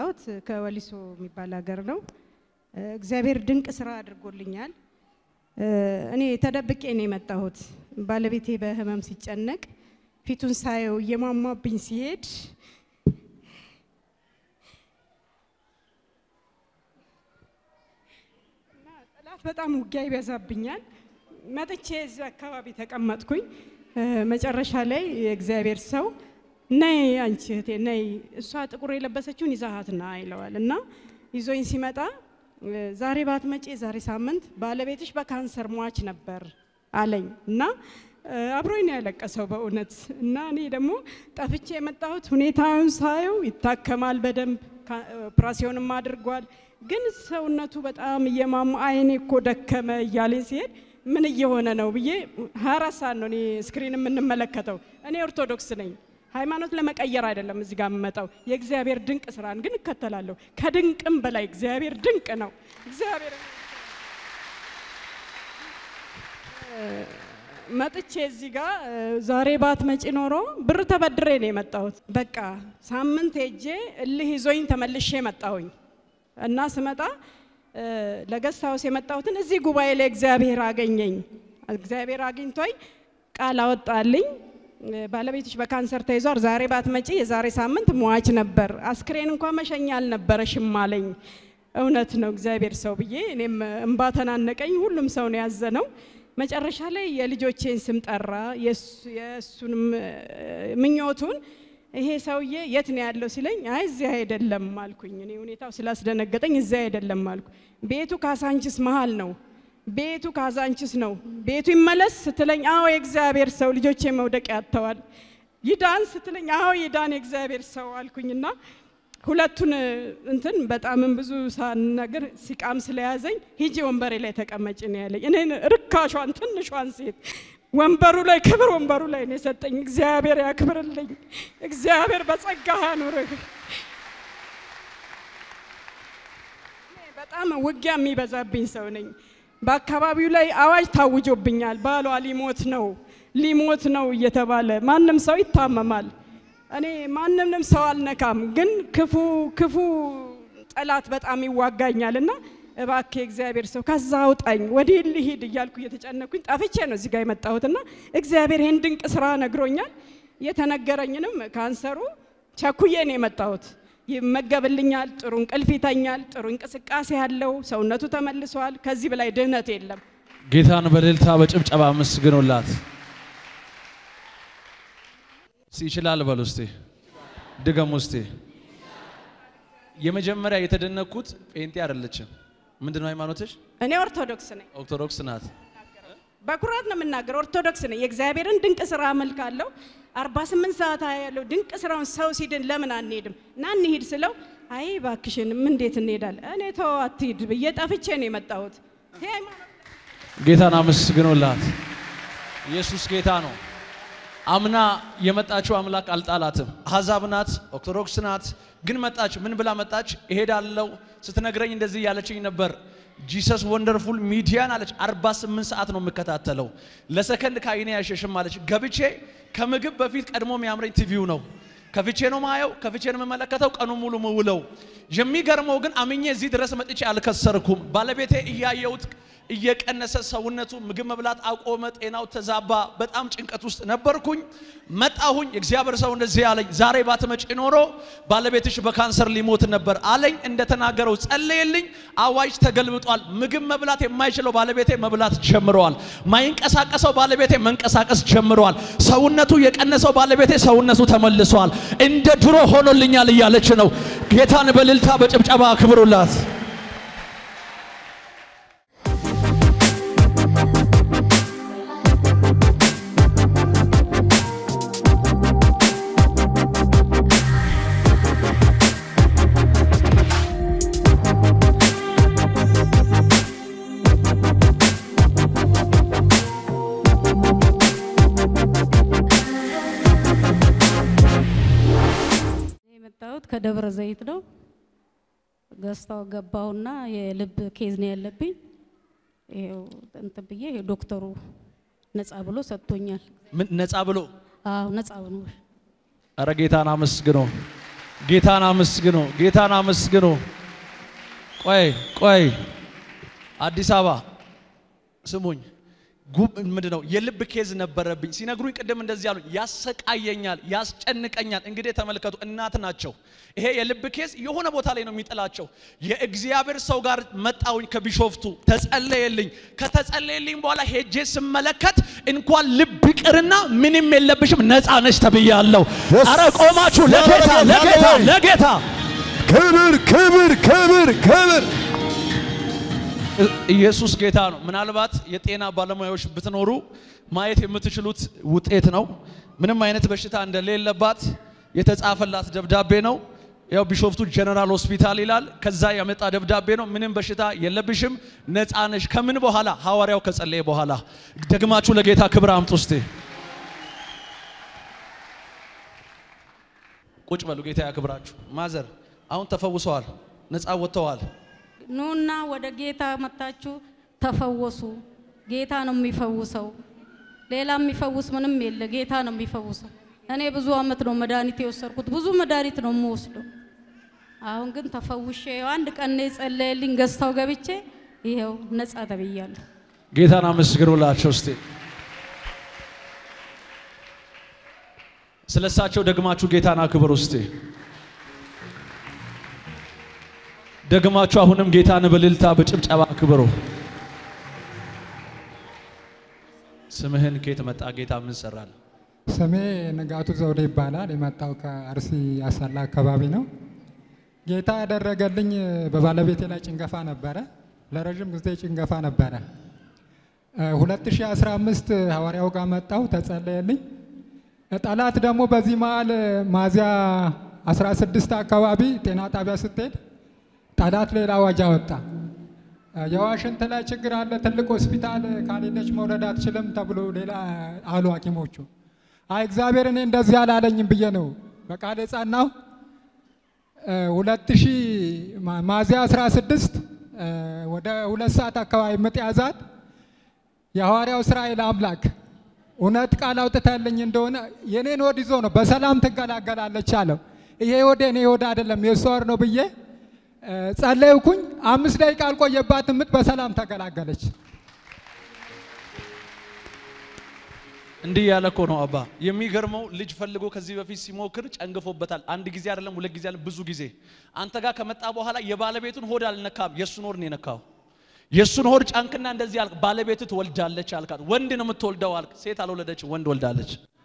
የመጣሁት ከወሊሶ የሚባል ሀገር ነው። እግዚአብሔር ድንቅ ስራ አድርጎልኛል። እኔ ተደብቄ ነው የመጣሁት። ባለቤቴ በህመም ሲጨነቅ ፊቱን ሳየው እየሟሟብኝ ሲሄድ እና ጠላት በጣም ውጊያ ይበዛብኛል። መጥቼ እዚህ አካባቢ ተቀመጥኩኝ። መጨረሻ ላይ የእግዚአብሔር ሰው ነይ አንቺ እህቴ ነይ፣ እሷ ጥቁር የለበሰችውን ይዛሃት ና ይለዋል እና ይዞኝ ሲመጣ ዛሬ ባትመጪ ዛሬ ሳምንት ባለቤትሽ በካንሰር ሟች ነበር አለኝ እና አብሮኝ ነው ያለቀሰው በእውነት እና እኔ ደግሞ ጠፍቼ የመጣሁት ሁኔታውን ሳየው ይታከማል በደንብ ኦፕራሲዮንም አድርጓል። ግን ሰውነቱ በጣም እየማሙ አይኔ እኮ ደከመ እያለኝ ሲሄድ ምን እየሆነ ነው ብዬ ሀያ አራት ሰዓት ነው እኔ ስክሪን የምንመለከተው። እኔ ኦርቶዶክስ ነኝ። ሃይማኖት ለመቀየር አይደለም እዚህ ጋር የምመጣው የእግዚአብሔር ድንቅ ስራን ግን እከተላለሁ። ከድንቅም በላይ እግዚአብሔር ድንቅ ነው። እግዚአብሔር መጥቼ እዚህ ጋር ዛሬ ባት መጪ ኖሮ ብር ተበድሬ ነው የመጣሁት። በቃ ሳምንት ሄጄ እልህ ይዞኝ ተመልሼ መጣሁኝ እና ስመጣ ለገስት ሀውስ የመጣሁትን እዚህ ጉባኤ ላይ እግዚአብሔር አገኘኝ። እግዚአብሔር አግኝቶኝ ቃል አወጣልኝ። ባለቤትሽ በካንሰር ተይዟል፣ ዛሬ ባትመጪ የዛሬ ሳምንት ሟች ነበር፣ አስክሬን እንኳን መሸኛ አልነበረሽም አለኝ። እውነት ነው እግዚአብሔር ሰው ብዬ እኔም እንባ ተናነቀኝ። ሁሉም ሰው ነው ያዘነው። መጨረሻ ላይ የልጆቼን ስም ጠራ፣ የእሱንም ምኞቱን ይሄ ሰውዬ የት ነው ያለው ሲለኝ፣ አይ እዚህ አይደለም አልኩኝ። እኔ ሁኔታው ስላስደነገጠኝ እዚህ አይደለም አልኩ። ቤቱ ካሳንችስ መሀል ነው ቤቱ ካዛንችስ ነው። ቤቱ ይመለስ ስትለኝ አዎ የእግዚአብሔር ሰው ልጆቼ መውደቂያ ያጥተዋል። ይዳን ስትለኝ አዎ ይዳን የእግዚአብሔር ሰው አልኩኝና ሁለቱን እንትን በጣምም ብዙ ሳናገር ሲቃም ስለያዘኝ ሂጂ ወንበሬ ላይ ተቀመጭ ነው ያለኝ። እኔ ርካሿን ትንሿን ሴት ወንበሩ ላይ ክብር ወንበሩ ላይ ነው የሰጠኝ። እግዚአብሔር ያክብርልኝ። እግዚአብሔር በጸጋ ያኑርህ። በጣም ውጊያ የሚበዛብኝ ሰው ነኝ። በአካባቢው ላይ አዋጅ ታውጆብኛል። ባሏ ሊሞት ነው ሊሞት ነው እየተባለ ማንም ሰው ይታመማል። እኔ ማንንም ሰው አልነካም፣ ግን ክፉ ክፉ ጠላት በጣም ይዋጋኛል እና እባክህ እግዚአብሔር ሰው ከዛ አውጣኝ፣ ወዴት ልሂድ እያልኩ እየተጨነኩኝ ጠፍቼ ነው እዚህ ጋር የመጣሁትና እግዚአብሔር ይህን ድንቅ ስራ ነግሮኛል። የተነገረኝንም ካንሰሩ ቸኩዬ ነው የመጣሁት። ይመገብልኛል፣ ጥሩ እንቅልፍ ይተኛል፣ ጥሩ እንቅስቃሴ ያለው ሰውነቱ ተመልሷል። ከዚህ በላይ ድህነት የለም። ጌታን በእልልታ በጭብጨባ አመስግኑላት። ይችላል በሉ እስቲ ድገሙ እስቲ። የመጀመሪያ የተደነኩት ጴንጤ አይደለችም። ምንድን ነው ሃይማኖትሽ? እኔ ኦርቶዶክስ ነኝ። ኦርቶዶክስ ናት። በኩራት ነው የምናገር። ኦርቶዶክስ ነኝ። የእግዚአብሔርን ድንቅ ስራ አመልካለሁ። 48 ሰዓት ያለው ድንቅ ስራውን ሰው ሲድን ለምን አንሄድም እና እንሂድ ስለው አይ ባክሽን ምን እንዴት እንሄዳለን? እኔ ተው አትሂድ ብዬ ጠፍቼ ነው የመጣሁት። ይሄ ሃይማኖት ጌታን አመስግኑላት። ኢየሱስ ጌታ ነው። አምና የመጣችው አምላክ አልጣላትም። አሕዛብ ናት፣ ኦርቶዶክስ ናት። ግን መጣች። ምን ብላ መጣች? እሄዳለሁ ስትነግረኝ እንደዚህ ያለችኝ ነበር። ጂሰስ ወንደርፉል ሚዲያን አለች። 48 ሰዓት ነው የምከታተለው፣ ለሰከንድ ከአይኔ ያሸሽም አለች። ገብቼ ከምግብ በፊት ቀድሞ የሚያምረኝ ቲቪው ነው። ከፍቼ ነው ማየው፣ ከፍቼ ነው የምመለከተው፣ ቀኑ ሙሉ ምውለው። የሚገርመው ግን አምኜ እዚህ ድረስ መጥቼ አልከሰርኩም። ባለቤቴ እያየሁት እየቀነሰ ሰውነቱ ምግብ መብላት አቆመ፣ ጤናው ተዛባ። በጣም ጭንቀት ውስጥ ነበርኩኝ። መጣሁኝ። የእግዚአብሔር ሰው እንደዚህ አለኝ፣ ዛሬ ባትመጪ ኖሮ ባለቤትሽ በካንሰር ሊሞት ነበር አለኝ። እንደተናገረው ጸለየልኝ። አዋጅ ተገልብጧል። ምግብ መብላት የማይችለው ባለቤቴ መብላት ጀምረዋል። ማይንቀሳቀሰው ባለቤቴ መንቀሳቀስ ጀምረዋል። ሰውነቱ የቀነሰው ባለቤቴ ሰውነቱ ተመልሷል። እንደ ድሮ ሆኖልኛል እያለች ነው። ጌታን በእልልታ በጭብጨባ አክብሩላት። የመጣሁት ከደብረ ዘይት ነው። ገዝታው ገባሁና የልብ ኬዝ ነው ያለብኝ። ይኸው እንትን ብዬ ይኸው ዶክተሩ ነፃ ብሎ ሰጥቶኛል። ምን ነፃ ብሎ አዎ ነፃ ነው። እረ ጌታን አመስግኖ ጌታን አመስግኑ፣ ጌታን አመስግኑ። ቆይ ቆይ፣ አዲስ አበባ ስሙኝ። ጉብ ምንድን ነው የልብ ኬዝ ነበረብኝ ሲነግሩኝ፣ ቅድም እንደዚህ ያሉኝ፣ ያሰቃየኛል፣ ያስጨንቀኛል። እንግዲህ ተመልከቱ፣ እናት ናቸው። ይሄ የልብ ኬዝ የሆነ ቦታ ላይ ነው የሚጥላቸው። የእግዚአብሔር ሰው ጋር መጣውኝ ከቢሾፍቱ ተጸለየልኝ። ከተጸለየልኝ በኋላ ሄጄ ስመለከት እንኳን ልብ ይቅርና ምንም የለብሽም ነፃ ነሽ ተብያለሁ። Yes. አረ ቆማችሁ ለጌታ ለጌታ ለጌታ ክብር ክብር ክብር ክብር ኢየሱስ ጌታ ነው። ምናልባት የጤና ባለሙያዎች ብትኖሩ ማየት የምትችሉት ውጤት ነው። ምንም አይነት በሽታ እንደሌለባት የተጻፈላት ደብዳቤ ነው። ያው ቢሾፍቱ ጀነራል ሆስፒታል ይላል። ከዛ ያመጣ ደብዳቤ ነው። ምንም በሽታ የለብሽም፣ ነፃ ነሽ። ከምን በኋላ ሐዋርያው ከጸለየ በኋላ ደግማችሁ ለጌታ ክብር አምጡ እስቲ። ቁጭ በሉ። ጌታ ያክብራችሁ። ማዘር አሁን ተፈውሰዋል፣ ነፃ ወጥተዋል። ኑና ወደ ጌታ መታችሁ ተፈወሱ። ጌታ ነው የሚፈውሰው። ሌላ የሚፈውስ ምንም የለ። ጌታ ነው የሚፈውሰው። እኔ ብዙ አመት ነው መድኃኒት የወሰድኩት። ብዙ መድኃኒት ነው የምወስደው። አሁን ግን ተፈውሼ አንድ ቀን ነው የጸለየልኝ ገዝታው ገብቼ ይኸው ነጻ ተብያለሁ። ጌታን አመስግኑላቸው እስቲ። ስለ እሳቸው ደግማችሁ ጌታን አክብሩ እስቲ። ደግማችሁ አሁንም ጌታን በእልልታ በጭብጨባ አክብሩ። ስምህን ከየት መጣ ጌታ? ምን ሰራል? ስሜ ንጋቱ ዘውዴ ይባላል። የመጣው ከአርሲ አሰላ አካባቢ ነው። ጌታ ያደረገልኝ በባለቤቴ ላይ ጭንገፋ ነበረ። ለረዥም ጊዜ ጭንገፋ ነበረ። እ 2015 ሐዋርያው ጋር መጣው ተጸለየልኝ። ጠላት ደግሞ በዚህ መሀል ሚያዝያ 16 አካባቢ ጤና ጣቢያ ስትሄድ ጠላት ሌላ አዋጅ አወጣ። የዋሽንት ላይ ችግር አለ፣ ትልቅ ሆስፒታል ካልሄደች መውለድ አትችልም ተብሎ ሌላ አሉ ሐኪሞቹ። አይ እግዚአብሔር እኔ እንደዚህ አላለኝም ብዬ ነው በቃል የጸናው። ሁለት ሺህ ሚያዝያ 16 እ ወደ ሁለት ሰዓት አካባቢ ምጥ ያዛት። የሐዋርያው እስራኤል አምላክ እውነት ቃል አውጥተልኝ እንደሆነ የኔን ወድ ይዞ ነው በሰላም ትገላገላለች አለው። ይሄ ወደ እኔ ወድ አይደለም የእሷ ወር ነው ብዬ እ ጸለይኩኝ። አምስት ደቂቃ አልቆየባትም፣ ምጥ በሰላም ተገላገለች። እንዲህ ያለ እኮ ነው አባ። የሚገርመው ልጅ ፈልጎ ከዚህ በፊት ሲሞክር ጨንግፎበታል። አንድ ጊዜ አይደለም፣ ሁለት ጊዜ አይደለም፣ ብዙ ጊዜ። አንተ ጋር ከመጣ በኋላ የባለቤቱን ሆድ አልነካም፣ የእሱን ሆድ ነው የነካው። የእሱን ሆድ ጫንክና እንደዚህ አልክ፣ ባለቤቱ ትወልዳለች አልካት። ወንድ ነው የምትወልደው አልክ። ሴት አልወለደች፣ ወንድ ወልዳለች።